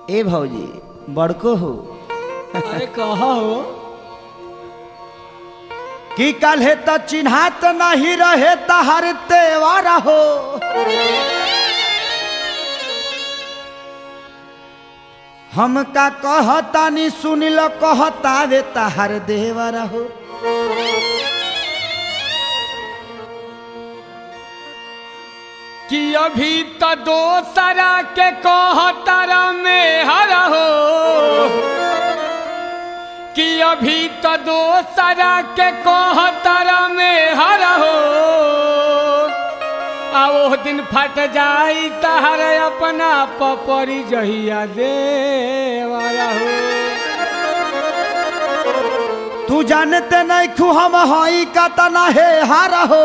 ए भौजी बड़को हो अरे कहा हो कि कल है तो चिन्हात नहीं रहे तहर तेवार हो हम का कहतानी सुन लो कहतावे तहर देवर हो कि अभी तो दोसरा के कहतर में हर हो कि अभी तो दोसरा के कहतर में हर हो आ वो दिन फट जाई तहर अपना पपरी जहिया देवारा हो तू जानते नहीं खू हम हई का तना है हार हो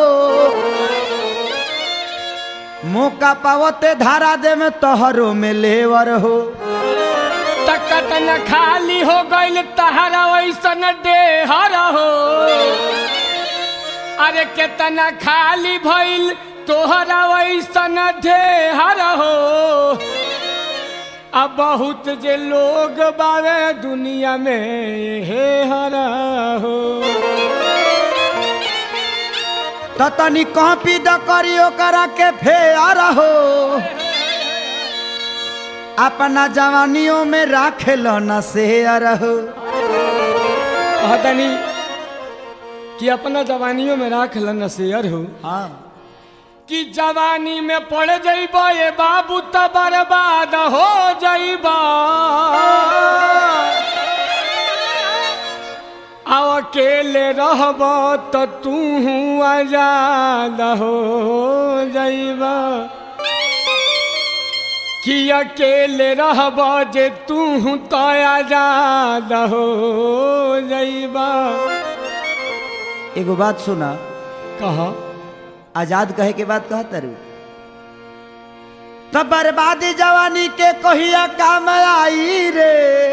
मौका पावते धारा दे में तोहरो में लेवर हो तकत न खाली हो गइल तहरा वैसन देहर हो अरे केतना खाली भइल तोहरा वैसन देहर हो अब बहुत जे लोग बावे दुनिया में हे हर हो त तनी कॉपी द करियो करा के फेर हो अपना जवानियों में राखेल न शेयर हो कहतनी कि अपना जवानियों में राख लन शेयर हो हाँ कि जवानी में पड़ जइब ये बाबू त बर्बाद हो जइब अब अकेले रहब तो तू आजाद हो जइब कि अकेले रहब जे तू तो आजाद हो जइब एगो बात सुना कहा आजाद कहे के बात कह तरु तब बर्बादी जवानी के कहिया काम आई रे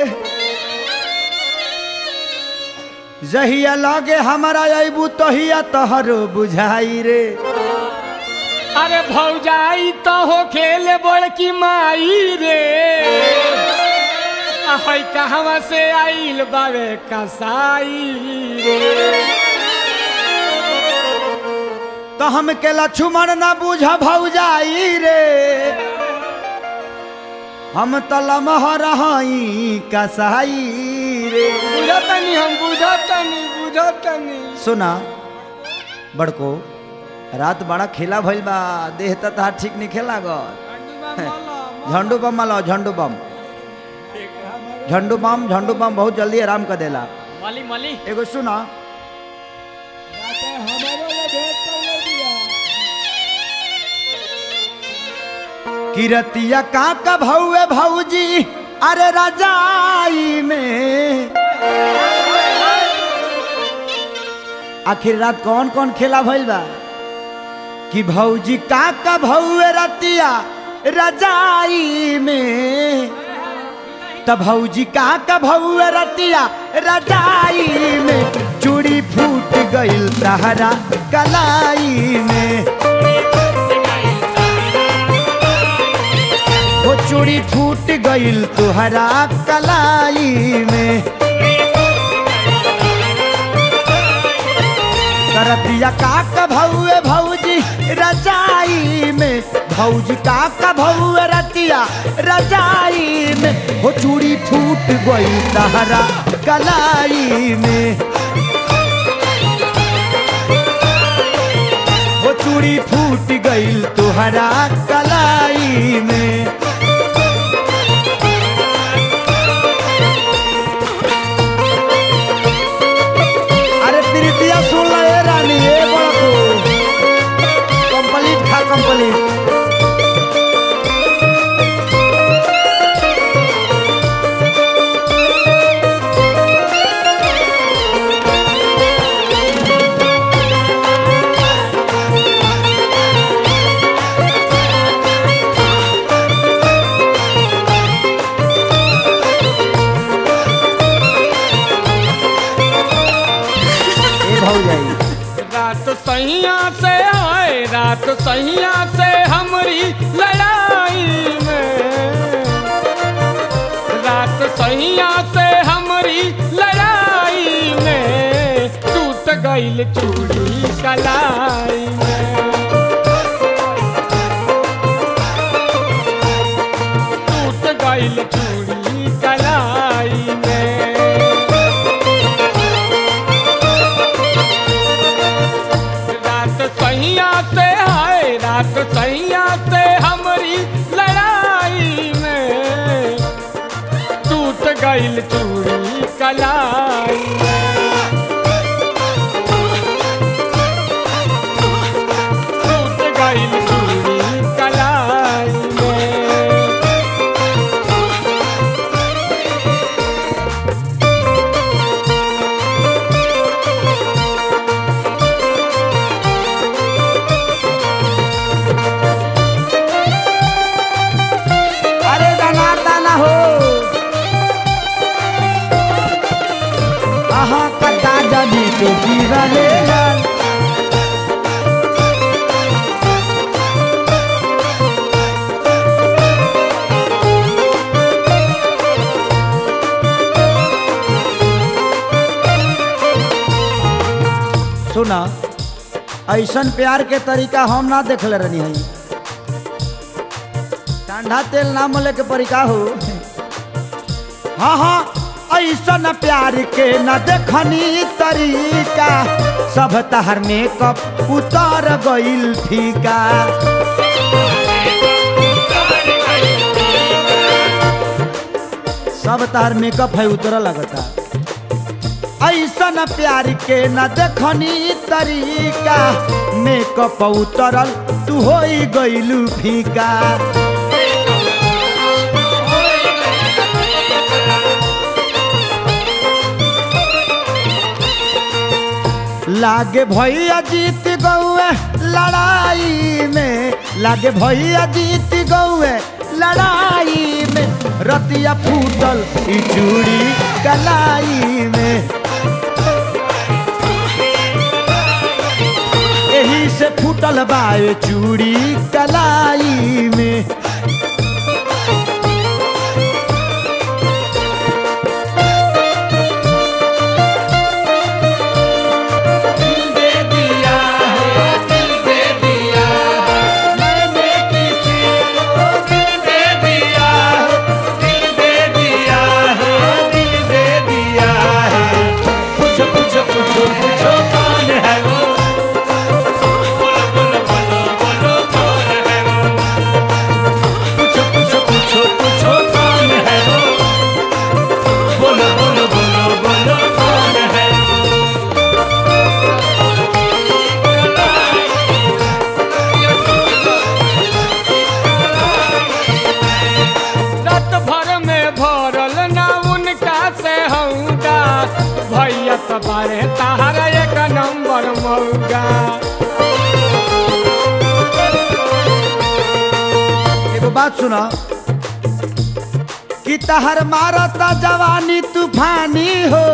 जहिया लगे हमारा अबू तहिया तोहरो बुझाई रे अरे भौजाई तो हो खेले बड़की माई रे हई कहवा से आइल बावे कसाई रे तो हम के लक्ष्मण न बुझ भौजाई रे हम तो लमहर हई कसाई रे बुझतनी हम बुझतनी बुझतनी सुना बड़को रात बड़ा खेला भइल बा देह त तार ठीक नहीं खेला ग झंडू बम मालो झंडू बम झंडू बम झंडू बम बहुत जल्दी आराम कर देला मली मली एगो सुना किरतिया का का भौए भौजी अरे रजाई में आखिर रात कौन कौन खेला भइल बा कि भौजी का का भौए रतिया रजाई में त भौजी का का भौए रतिया रजाई में चूड़ी फूट गइल तहरा कलाई में वो चूड़ी फूट गइल तुहरा कलाई में करतिया काक भौए भौजी रजाई में भौजी काक भौए रतिया रजाई में वो चूड़ी फूट गइल तहरा कलाई में वो चूड़ी फूट गइल तुहरा कलाई में अरे प्रीतिया सुन ला ए रानी ए बड़को कंप्लीट खा कंप्लीट ए भौजाई रात सैया से आए रात सैया से हमरी लड़ाई में गईल चूड़ी कलाई में टूट गईल चूड़ी कलाई में रात सैया से है रात सैया से हमारी लड़ाई में टूट गईल चूड़ी कलाई टूट गईल चूड़ी कलाई में अरे दाना दाना हो आहा कटा जनी तो गिरले लाल सुना ऐसन प्यार के तरीका हम ना देखले रहनी है ठंडा तेल ना मले के परिका हो हाँ हाँ ऐसन प्यार के न देखनी तरीका सब तहर मेकअप उतर गइल फीका सब तहर मेकअप है उतर लगता ऐसन प्यार के न देखनी तरीका मेकअप उतरल तू हो गइलू फीका लागे भैया जीत गौए लड़ाई में लागे भैया जीत गौए लड़ाई में रतिया फूटल ई चूड़ी कलाई में एही से फूटल बाए चूड़ी कलाई में दिल दे दिया है दिल दे दिया है मैंने किसी को दिल दे दिया है दिल दे दिया है दिल दे दिया है पूछो पूछो पूछो पूछो कौन है वो बोलो बोलो बोलो बोलो कौन है वो पूछो पूछो पूछो पूछो कौन है वो बोलो बोलो बोलो बोलो कौन है वो रात भर में भरल ना उनका से हौदा भैया सबारे तारा एक नंबर मौगा एगो बात सुना कि तहर मारता जवानी तूफानी हो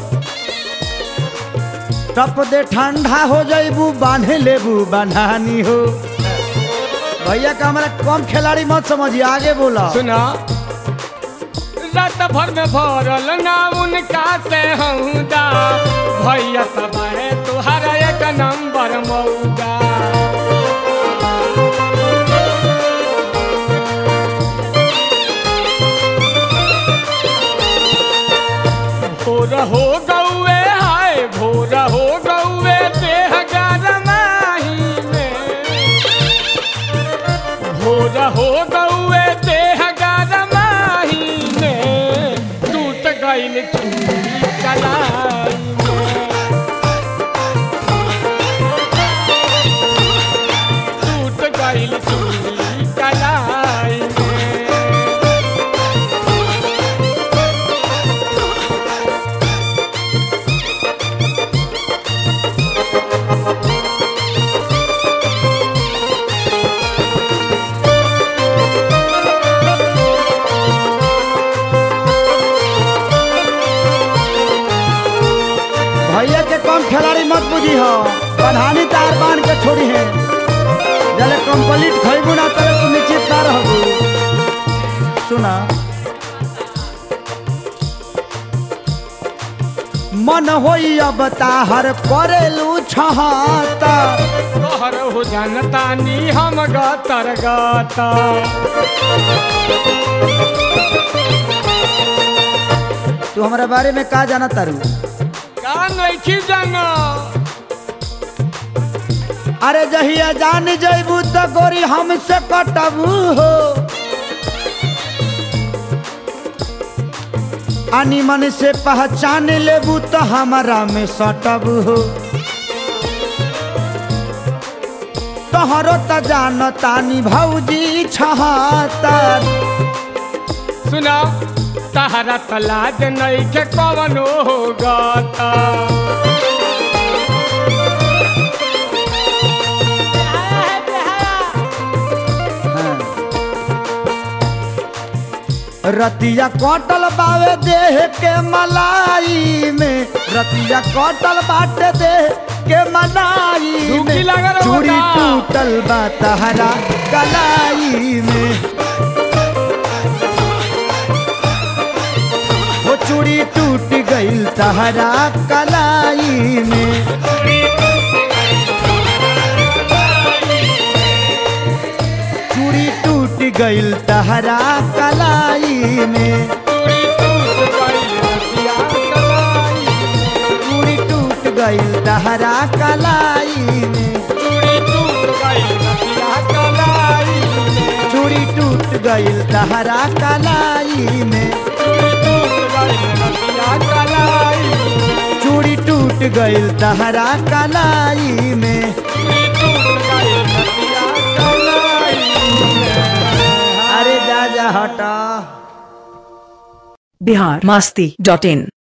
टप दे ठंडा हो जैबू बांधे लेबू बन्हानी हो भैया का हमारा कम खिलाड़ी मत समझिए आगे बोला सुना रात भर में भरल ना उनका से हौदा भैया सबारे तुहारा एक नंबर मौगा भोर हो गौए हाय भोर हो गौए देह गरमाही में भोर हो गौए देह गरमाही में टूट गईल चूड़ी कलाई में टूट गईल चूड़ी कलाई में भैया के कम खिलाड़ी मत बुझी हो बन्हानी तार बांध के छोड़ी है जले कंप्लीट खैबू ना तले तू निश्चित ना रहबू सुना मन होई अब ताहर करेलू छहाता तोहर हो जनतानी हम गतर गाता तू हमारे बारे में का जाना तारू का नहीं जाना अरे जहिया जान जैबू तो गोरी हमसे कटबू हो आनी मन से पहचान लेबू तो हमारा में सटब हो तोहरो त जान तानी भौजी छहातर सुना तहरा तलाज नहीं के कवनो हो गाता रतिया कटल बावे देह के मलाई में रतिया कटल बाटे देह के मलाई डुबकी में लागल हो चूड़ी का? टूटल बा तहरा कलाई में वो चूड़ी टूट गईल तहरा कलाई में चूड़ी टूट गईल तहरा कलाई में चूड़ी टूट गईल तहरा कलाई में चूड़ी टूट गईल तहरा कलाई में चूड़ी टूट गईल तहरा कलाई में अरे जा जा हटा बिहार मस्ती डॉट इन